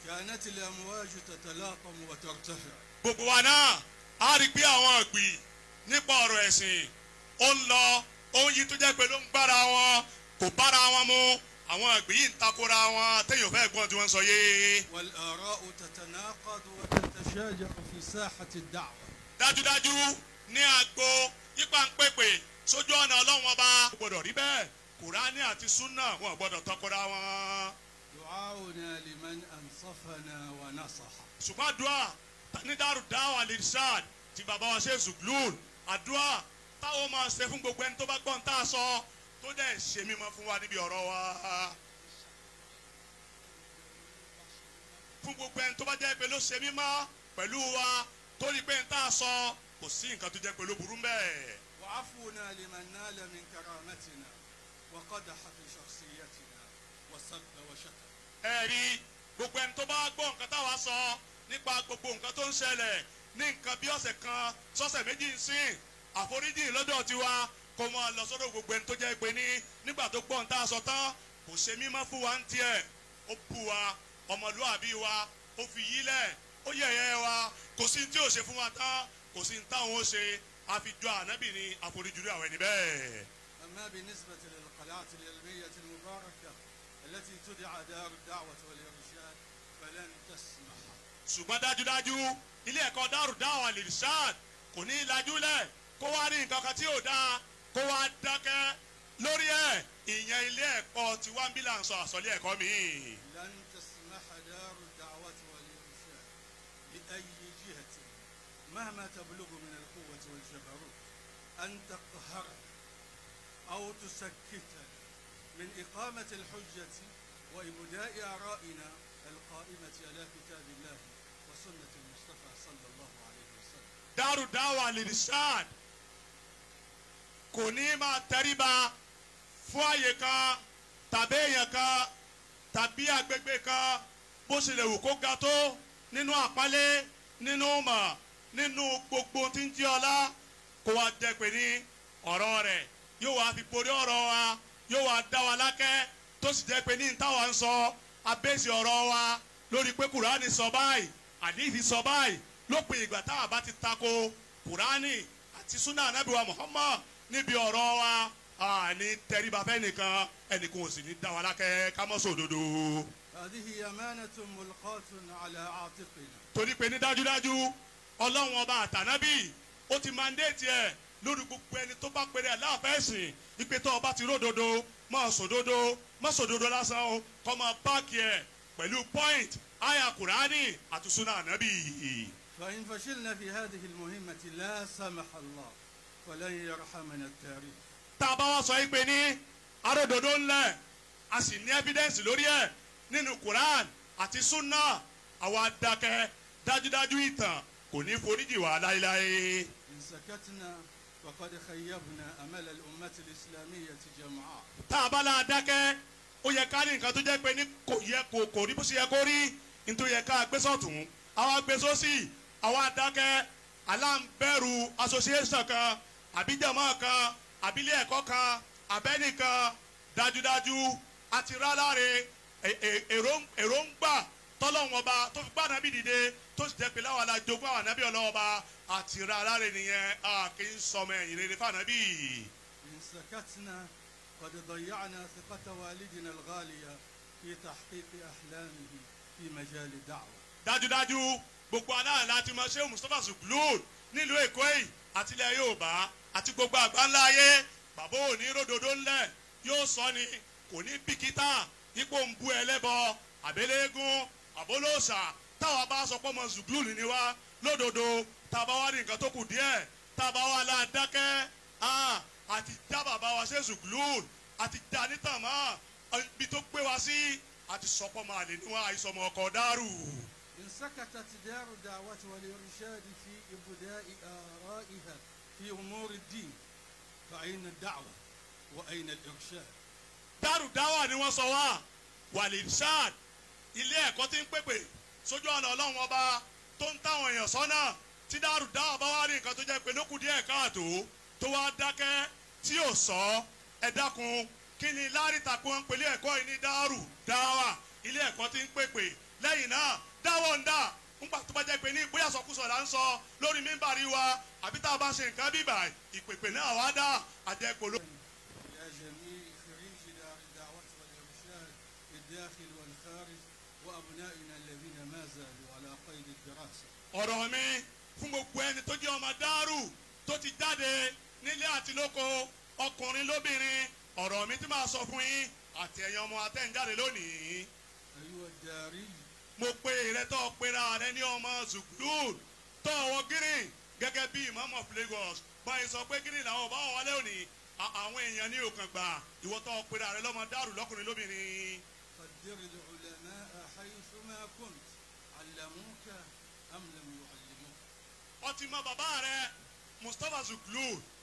كانت الأمواج تتلاطم وترتفع gbogbo wa náà a rí i pé àwọn ìgbì nípa ọ̀rọ̀ ẹ̀sìn ó ń lọ ohun yìí tó jẹ́ pé ló ń gbára wọn kò bára wọn mu àwọn ìgbì yìí ń takora wọn téèyàn fẹ́ gbọ́n tí wọ́n ń sọ yé والآراء تتناقض وتتشاجر في ساحة الدعوة dájúdájú ní agbo ipa ń pèpè sójú ọ̀nà ọlọ́run ọba kò gbọ́dọ̀ rí bẹ́ẹ̀ kùránì àti súnà wọn ò gbọ́dọ̀ takora wọn دعاؤنا لمن أنصفنا ونصح ṣùgbọ́n àdúrà ní Daaru Dawah Al-Irshad ti bàbá wa ṣe zùglùn àdúrà táwọn máa ṣe fún gbogbo ẹni tó bá gbọ́n tá a sọ tó dẹ̀ ṣe mímọ́ fún wa níbi ọ̀rọ̀ wa. fún gbogbo ẹni tó bá jẹ́ pé ló ṣe mímọ́ pẹ̀lú wa tó rí pé ń tá a sọ kò sí nǹkan tó jẹ́ pé ló burú mbẹ́. وعفونا لمن نال من كرامتنا وقدح في شخصيتنا وسب وشتم ẹ rí gbogbo ẹni tó bá gbọ́ nǹkan táwa sọ nípa gbogbo nǹkan tó ń ṣẹlẹ̀ ní nǹkan bí ọ̀sẹ̀ kan sọ́sẹ̀ méjì ń sìn àforíjì lọ́dọ̀ tiwa kó mọ́ lọ sọ́dọ̀ gbogbo ẹni tó jẹ́ pé ní nígbà tó gbọ́ nǹkan tá a sọ tán kò ṣe mímọ́ fún wa ń tiẹ̀ ó bú wa ọmọlúwàbí wa ó fi yílẹ̀ ó yẹ̀yẹ́ wa kò sí ní tí ò ṣe fún wa tán kò sí ní táwọn ó ṣe àfijọ́ ànábì ní àforíjì rí àwọn ẹni bẹ́ẹ̀. أما بالنسبة للقلعة العلمية المباركة التي تدعى دار الدعوة والإرشاد فلن تسمح ṣùgbọ́n dájúdájú ilé ẹ̀kọ́ Daaru Dawah Al-Irshad kò ní í lajúlẹ̀ kó wá rí nǹkan kan tí ò dáa kó wá dákẹ́ lórí ẹ̀ ìyẹn ilé ẹ̀kọ́ tí wọ́n ń bí là ń sọ àsọlé ẹ̀kọ́ mi. لن تسمح دار الدعوة والإرشاد لأي جهة مهما تبلغ من القوة والجبروت أن تقهرنا أو تسكتنا من إقامة الحجة وإبداء آرائنا القائمة على كتاب الله وسنة المصطفى صلى الله عليه وسلم Daaru Dawah Al-Irshad kò ní máa tẹríba fún àyè kan tàbí èèyàn kan tàbí agbègbè kan bó ṣe lè wù kó ga tó nínú àpálẹ́ nínú mọ̀ nínú gbogbo tí ń jí ọlá kó wá jẹ́ pé ní ọ̀rọ̀ rẹ̀ yóò wá fi borí ọ̀rọ̀ wa yóò wá dá wa lákẹ́ tó sì jẹ́ pé ní táwa ń sọ abéèsì ọ̀rọ̀ wa lórí pé kùránì sọ báyìí àdìsí sọ báyìí lópin ìgbà táwa bá ti tako kùránì àti súnà anábìwá Muhammad níbi ọ̀rọ̀ wa àní tẹríba fẹ́ nìkan ẹnìkan ò sì ní dá wa lákẹ́ ká mọ́ sòdodo. هذه أمانة ملقاة على عاتقنا torí pé ní dájúdájú ọlọ́run ọba àtànábì ó ti mandate ẹ̀ lórí gbogbo ẹni tó bá pèrè aláàfẹ́sìn ìpè tó ọba ti ródodo máa sòdodo má sòdodo lásán o kọ́ máa báàkì ẹ̀ pẹ̀lú point àyà kùránì àti súnà ànábì. فإن فشلنا في هذه المهمة لا سمح الله فلن يرحمنا التاريخ tá a bá wá sọ yìí pé ní aródodo ńlẹ̀ a sì ní evidence lórí ẹ̀ nínú quran àti sunna àwa dákẹ́ dájúdájú ìtàn kò ní foríjì wá láéláé. إن سكتنا فقد خيبنا أمل الأمة الإسلامية جمعاء tá a bá la dákẹ́ ó yẹ ká ní nǹkan tó jẹ́ pé ní kò yẹ kò kò rí bó ṣe yẹ kó rí nítorí yẹ ká gbé sọ̀tún àwa gbé sósì àwa dákẹ́ aláǹbẹ̀rù association kan àbíjàmọ́ kan àbílẹ̀ ẹ̀kọ́ kan abẹ́nìkan dájúdájú àti ráláre è- è- èrò- èròǹgbà tọ́lọ́wọ́n ọba tó fi gbàdá bí dìde tó sì jẹ́ pé láwọn alájogún àwọn ànábì ọlọ́wọ́ ọba àti ráláre nìyẹn a kì í sọmọ ẹ̀yìn rere fún ànábì. إن سكتنا قد ضيعنا ثقة والدنا الغالية في تحقيق أحلامه في مجال الدعوة dájúdájú gbogbo aláàlá láti mọ ṣé mustapha zuglud nílùú èkó yìí àti ilẹ̀ yorùbá àti gbogbo àgbáńlá ayé bàbá òní ròdòdó ńlẹ̀ yóò sọ ni kò ní bìkítà ipò ń bu ẹlẹ́bọ àbẹ́lẹ́gún àbólóòṣà táwa bá sọ pé ọmọ zuglud ni wá lódodo tá a bá wá ní nǹkan tó kù díẹ̀ tá a bá wá láàdákẹ́ àti já bàbá wa ṣe zuglud àti já nítàn mọ́ ibi tó gbé wa sí àti sọpọ́ máa lè níwọ̀n àìsọmọ ọkọ̀ dárù. إن سكتت دار الدعوة والإرشاد في إبداء آرائها في أمور الدين فأين الدعوة وأين الإرشاد Daaru Dawah ni wọ́n sọ wá walirshad ilé ẹ̀kọ́ tí ń pèpè sójú ọ̀nà ọlọ́run ọba tó ń táwọn èèyàn sọ́nà tí Daaru Dawah bá wá rí nǹkan tó jẹ́ pé lókù díẹ̀ káàtó tó wá dákẹ́ tí ò sọ ẹ dákun kí ni láàrin takò ń pèlé ẹ̀kọ́ yìí ní Daaru Dawah ilé ẹ̀kọ́ ti ń pèpè lẹ́yìn náà dáwọ́ ń dà ńgbà tó bá jẹ́ pé ní bóyá sọkúsọ là ń sọ lórí mímbàrí wa àbí tá a bá ṣe nǹkan bíbà ìpèpè náà wá dá àjẹpọ̀ ló. يا جميع خريج دار الدعوة والإرشاد في الداخل والخارج وأبنائنا الذين ما زالوا على قيد الدراسة ọ̀rọ̀ mi fún gbogbo ẹni tó jẹ́ ọmọ dárù tó ti jáde nílé àti lóko ọkùnrin lóbìnrin ọ̀rọ̀ mi tí máa sọ fún yín àti ẹ̀yin ọmọ atẹ́ǹjáde lónìí أيها الداري mo pe ìrẹ́tọ́ pera rẹ ní ọmọ zuklud tó ọwọ́ green gẹ́gẹ́ bí imam of Lagos báyìí sọ pé green làwọn ọba wọn wọlé òní à- àwọn èèyàn ní òkàn gbà ìwọ tó pera rẹ lọ́mọ dárù lọ́kùnrin lóbìnrin قدر العلماء حيثما كنت علموك أم لم يعلموك ọtí mọ bàbá rẹ Mustapha zuklud